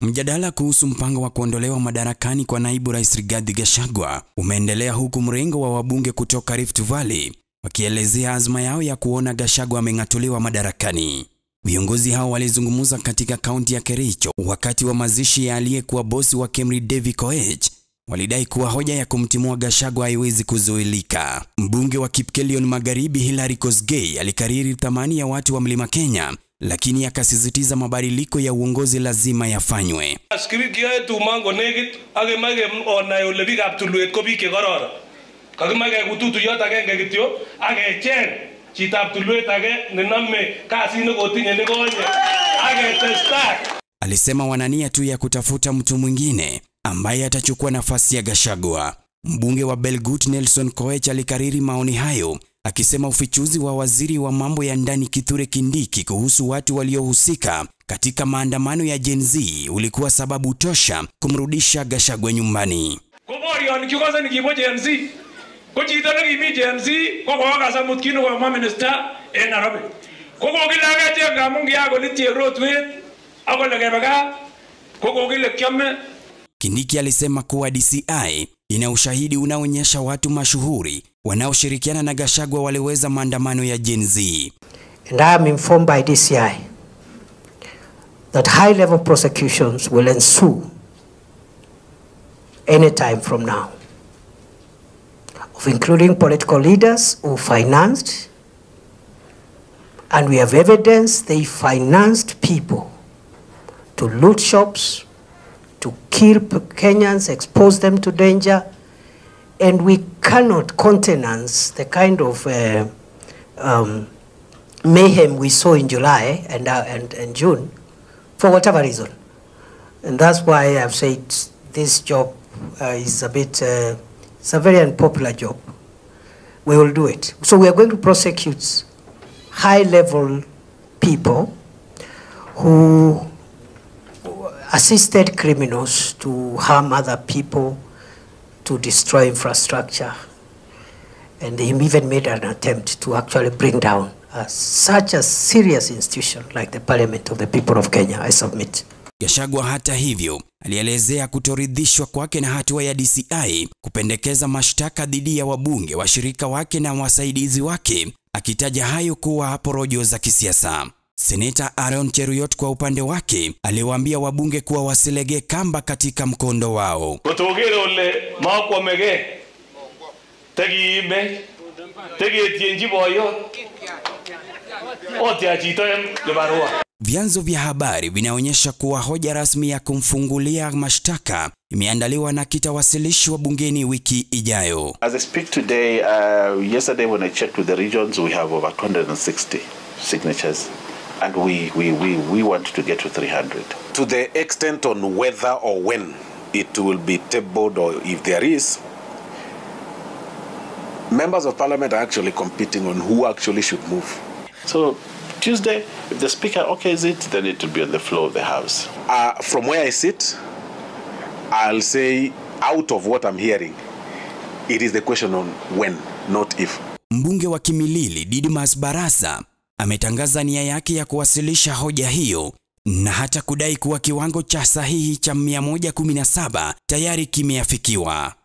Mjadala kuhusu mpango wa kuondolewa madarakani kwa naibu rais Rigathi Gachagua umeendelea huku mrengo wa wabunge kutoka Rift Valley wakielezea azma yao ya kuona Gachagua ameng'atuliwa madarakani. Viongozi hao walizungumza katika kaunti ya Kericho wakati wa mazishi ya aliyekuwa bosi wa Kemri Devi Koech. Walidai kuwa hoja ya kumtimua Gachagua haiwezi kuzuilika. Mbunge wa Kipkelion Magharibi Hilary Kosgei alikariri thamani ya watu wa Mlima Kenya, lakini akasisitiza mabadiliko ya uongozi lazima yafanywe. kiyoe tuman konekit ak kemoe onai ole biikab tulwet ko biik chekororon kakimoe kekut tutuyot agenge kityo ak kecheng chitab tulwet age nenome kasit nekotinye nikonye ak ketestai Alisema wana nia tu ya kutafuta mtu mwingine ambaye atachukua nafasi ya Gachagua. Mbunge wa Belgut Nelson Koech alikariri maoni hayo akisema ufichuzi wa waziri wa mambo ya ndani Kithure Kindiki kuhusu watu waliohusika katika maandamano ya Gen Z ulikuwa sababu tosha kumrudisha Gachagua nyumbani. ko boryoni kikose nikibo Gen Z ko chito nekimi Gen Z ko kokas amut kit nekomwa minista en Nairobi ko kokile akechek ngamun kiakolitie rotwet ak kole kebe gaa ko kokile kiome Kindiki alisema kuwa DCI ina ushahidi unaoonyesha watu mashuhuri wanaoshirikiana na Gachagua waliweza maandamano ya Gen Z. And I am informed by DCI that high level prosecutions will ensue anytime from now, of including political leaders who financed, and we have evidence they financed people to loot shops, to kill Kenyans, expose them to danger, and we cannot countenance the kind of uh, um, mayhem we saw in July and, uh, and, and June for whatever reason. And that's why I've said this job uh, is a bit, uh, it's a very unpopular job. We will do it. So we are going to prosecute high level people who assisted criminals to harm other people, to destroy infrastructure. And they even made an attempt to actually bring down uh, such a serious institution like the Parliament of the People of Kenya. I submit. Gachagua hata hivyo alielezea kutoridhishwa kwake na hatua ya DCI kupendekeza mashtaka dhidi ya wabunge washirika wake na wasaidizi wake, akitaja hayo kuwa porojo za kisiasa. Seneta Aaron Cheruiyot kwa upande wake aliwaambia wabunge kuwa wasilegee kamba katika mkondo wao. kotokere ole makwomege tekiime teketienchi boyot otya chito en kibarua Vyanzo vya habari vinaonyesha kuwa hoja rasmi ya kumfungulia mashtaka imeandaliwa na kitawasilishwa bungeni wiki ijayo. As I speak today, uh, yesterday when I checked with the regions, we have over 260 signatures, and we, we, we, we want to get to 300. to the extent on whether or when it will be tabled or if there is, members of parliament are actually competing on who actually should move. So Tuesday, if the speaker okays it, then it will be on the floor of the House. Uh, from where I sit, I'll say out of what I'm hearing, it is the question on when, not if. Mbunge wa Kimilili Didmas Barasa ametangaza nia yake ya kuwasilisha hoja hiyo na hata kudai kuwa kiwango cha sahihi cha 117 tayari kimeafikiwa.